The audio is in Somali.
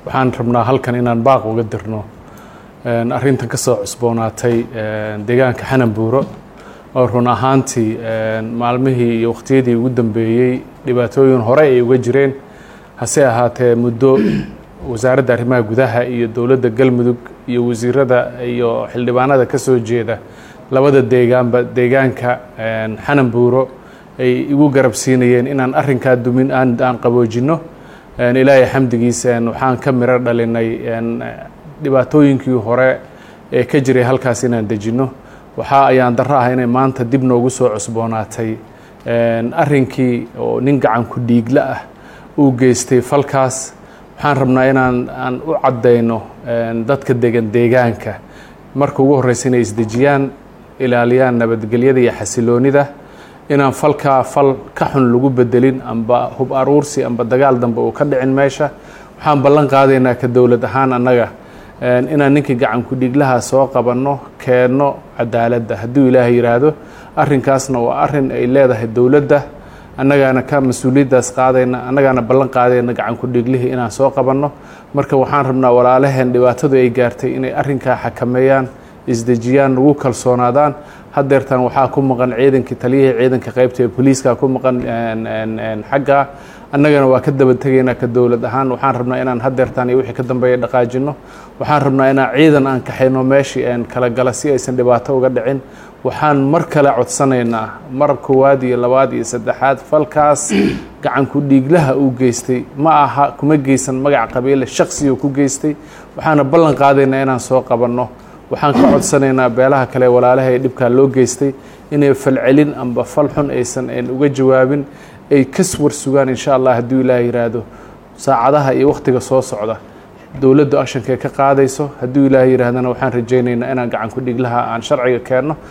waxaan rabnaa halkan inaan baaq uga dirno arrintan ka soo cusboonaatay deegaanka xananbuuro oo run ahaantii maalmihii iyo wakhtiyadii ugu dambeeyey dhibaatooyin hore ay uga jireen hase ahaatee muddo wasaaradda arrimaha gudaha iyo dowladda galmudug iyo wasiirada iyo xildhibaanada ka soo jeeda labada deegaanba deegaanka xananbuuro ay igu garab siinayeen inaan arrinkaa dumin aan aan qaboojinno ilaahay xamdigiisa waxaan ka miro dhalinay dhibaatooyinkii hore ee ka jiray halkaas inaan dejinno waxaa ayaan darro ah inay maanta dib noogu soo cusboonaatay arrinkii oo nin gacan ku dhiigla ah uu geystay falkaas waxaan rabnaa inaan aan u caddayno dadka degan deegaanka marka ugu horreysa inay isdejiyaan ilaaliyaan nabadgelyada iyo xasiloonida inaan falkaa fal ka xun lagu bedelin amba hub aruursi amba dagaal dambe uu ka dhicin meesha waxaan ballan qaadaynaa ka dowlad ahaan annaga inaan ninkii gacan ku-dhiiglaha soo qabanno keenno cadaaladda hadduu ilaahay yidhaahdo arrinkaasna waa arrin ay leedahay dowladda annagaana ka mas-uuliyaddaas qaadayna annagaana ballan qaadayna gacan ku-dhiiglihii inaan soo qabanno marka waxaan rabnaa walaalaheen dhibaatadu ay gaartay inay arrinkaa xakameeyaan isdejiyaan nagu kalsoonaadaan hadeertan waxaa ku maqan ciidankii taliyihii ciidanka qaybta ee booliiska ku maqan xagga annagana waa ka daba tegaynaa ka dowlad ahaan waxaan rabnaa inaan hadeertan iyo wixii ka dambeeya dhaqaajino waxaan rabnaa inaan ciidan aan kaxayno meeshii aan kala gala si aysan dhibaato uga dhicin waxaan mar kale codsanaynaa mar koowaad iyo labaad iyo saddexaad falkaas gacan ku-dhiiglaha uu geystay ma aha kuma geysan magac qabiile shaksiga ku geystay waxaana ballan qaadaynaa inaan soo qabanno waxaan ka codsanaynaa beelaha kale walaalaha ee dhibkaa loo geystay inay falcelin amba fal xun aysan an uga jawaabin ay kas war sugaan insha allah hadduu ilaah yidhaahdo saacadaha iyo wakhtiga soo socda dowladdu actionkay ka qaadayso hadduu ilaah yidhaahdana waxaan rajaynaynaa inaan gacan ku dhiglaha aan sharciga keenno